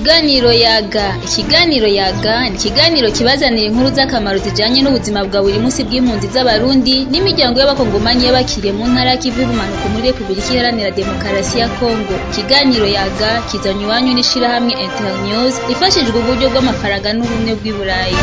Ikiganiro yaga ikiganiro yaga ni ikiganiro kibazanira inkuru z'akamaro zijanye n'ubuzima bwa buri munsi bw'impunzi z'abarundi n'imiryango y'abakongomanyi y'abakiriye mu ntara y'ikivu y'ubumanuko muri Republika Iharanira Demokarasi ya Kongo ikiganiro yaga kizanywe iwanyu n'ishirahamwe Internews ifashijwe uburyo bw'amafaranga n'ubumwe bw'i Burayi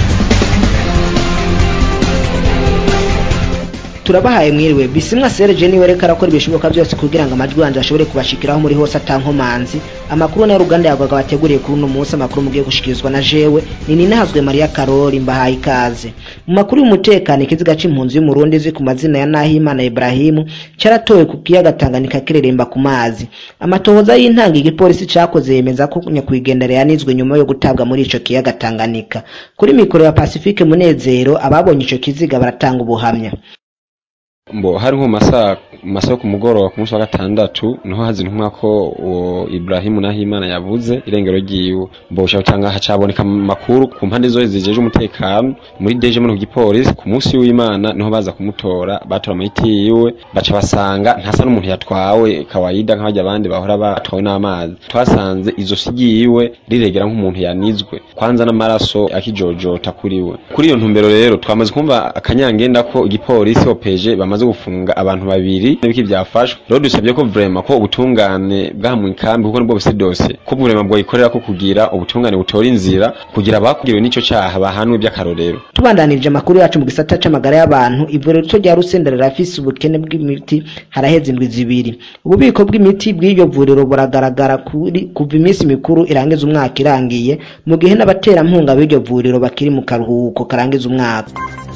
turabahaye mwiriwe bisimwa Serge niwe reka arakora ibishoboka byose kugira ngo amajwi yanje ashobore kubashikiraho muri hose atankomanzi amakuru na ruganda yagwaga bateguriye kuri uno munsi amakuru mugiye gushikirizwa na jewe ni ninahazwe Maria Karori mbahaye ikaze mu makuru y'umutekano ikiziga c'impunzi y'umurundi ziri ku mazina ya Nahimana Ibrahimu caratowe ku kiyaga Tanganyika kireremba ku mazi amatohoza y'intanga igipolisi cakoze yemeza ko nyakwigendera yanizwe nyuma yo gutabwa muri ico kiyaga Tanganyika kuri mikoro ya Pacifique Munezero ababonye ico kiziga baratanga ubuhamya mbo hari nko masaa masaa yo ku mugoroba ku munsi wa gatandatu niho hazintumwa ko uwo Ibrahimu Nahimana yavuze irengero ryiwe mbo ushaka cyangwa hacaboneka amakuru ku mpande zose zijeje umutekano muri deje mu gipolisi ku munsi w'Imana niho baza kumutora batora amahiti yiwe baca basanga ntasa n'umuntu yatwawe kawaida nk'abajya abandi bahora batwawe n'amazi twasanze izo sigiwe riregera nk'umuntu yanizwe kwanza n'amaraso akijojota kuri we kuri iyo ntumbero rero twamaze kumva akanyangenda ko igipolisi opeje bamaze gufunga abantu babiri n'ibiki byafashwe rero dusabye ko vraiment ko ubutungane bwa mu ikambi kuko nibwo buse dose ko vraiment bwo ikorera ko kugira ubutungane butora inzira kugira abakugiriwe n'ico cyaha bahanwe by'akarorero tubandanirije amakuru yacu mu gisata c'amagara y'abantu ivuriro rito rya Rusenda rirafise ubukene bw'imiti haraheze indwi zibiri ububiko bw'imiti bw'iryo vuriro buragaragara kuri kuva iminsi mikuru irangiza umwaka irangiye mu gihe n'abaterampunga b'iryo vuriro bakiri mu karuhuko karangiza umwaka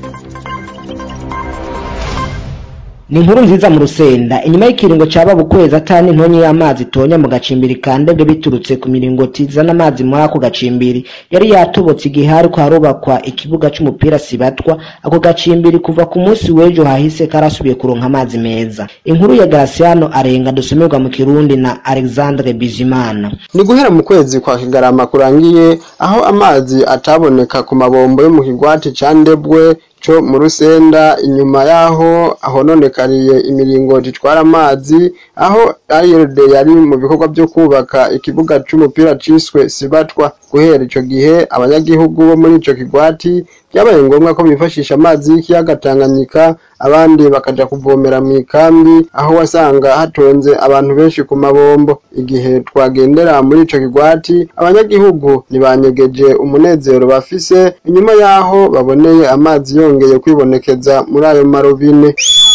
ni inkuru nziza mu rusenda inyuma y'ikiringo caba bukwezi atani intonyi y'amazi itonya mu gacimbiri kandebwe biturutse ku miringoti izana amazi muri ako gacimbiri yari yatobotse igihe hariko harubakwa ikibuga c'umupira sibatwa ako gacimbiri kuva ku munsi w'ejo hahise karasubiye kuronka amazi meza inkuru ya Graciano arenga dusomerwa mu kirundi na Alexandre Bizimana ni guhera mu kwezi kwa kigarama kurangiye aho amazi ataboneka ku mabombo yo mu kigwati ca ndebwe co mu rusenda inyuma yaho ahononekariye imiringoti itwara amazi aho ARD yari mu bikorwa byo kubaka ikibuga c'umupira ciswe Sibatwa guhera ico gihe abanyagihugu bo muri ico kigwati byabaye ngombwa ko bifashisha amazi y'ikiyaga Tanganyika abandi bakaja kuvomera mu ikambi aho wasanga hatonze abantu benshi ku mabombo igihe twagendera muri ico kigwati abanyagihugu ntibanyegeje umunezero bafise inyuma yaho baboneye amazi yongeye kwibonekeza muri ayo marobine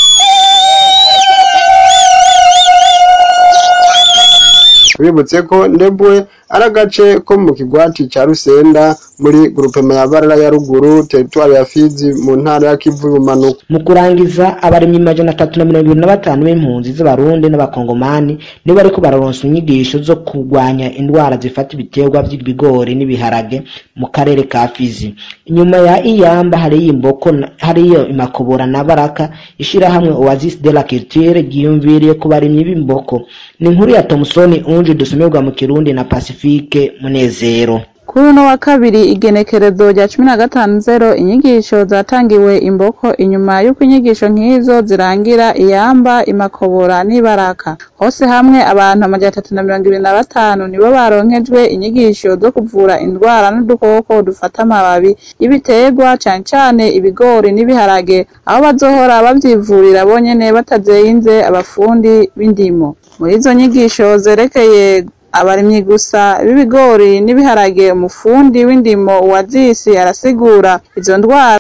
bibutse ko ndebwe ari agace ko mu kigwati ca Rusenda muri grupema ya Barara ya ruguru teritwari ya Fizi mu ntara ya Kivu y'ubumanuko mu kurangiza abarimyi majana atatu na mirongo ibiri na batanu b'impunzi z'abarundi n'abakongomani nibo bariko bararonsa inyigisho zo kurwanya indwara zifata ibiterwa vy'ibigori n'ibiharage mu karere ka Fizi inyuma ya Iyamba hariyo Imboko hariyo Imakobora na Baraka ishirahamwe Oasis de la Culture ryiyumviriye ku barimyi b'imboko ni inkuru ya Thomson Unji dusomerwa mu Kirundi na Pacifique Munezero kuri uno wa kabiri igenekerezo rya cumi na gatanu zero inyigisho zatangiwe imboko inyuma y'uko inyigisho nk'izo zirangira iyamba imakobora n'ibaraka hose hamwe abantu amajana atatu na mirongo ibiri na batanu nibo baronkejwe inyigisho zo kuvura indwara n'udukoko dufata amababi y'ibiterwa cane cane ibigori n'ibiharage aho bazohora bavyivurira bonyene batazeyinze abafundi b'indimo muri izo nyigisho zerekeye abarimyi gusa b'ibigori n'ibiharage umufundi w'indimo wa zisi arasigura izo ndwara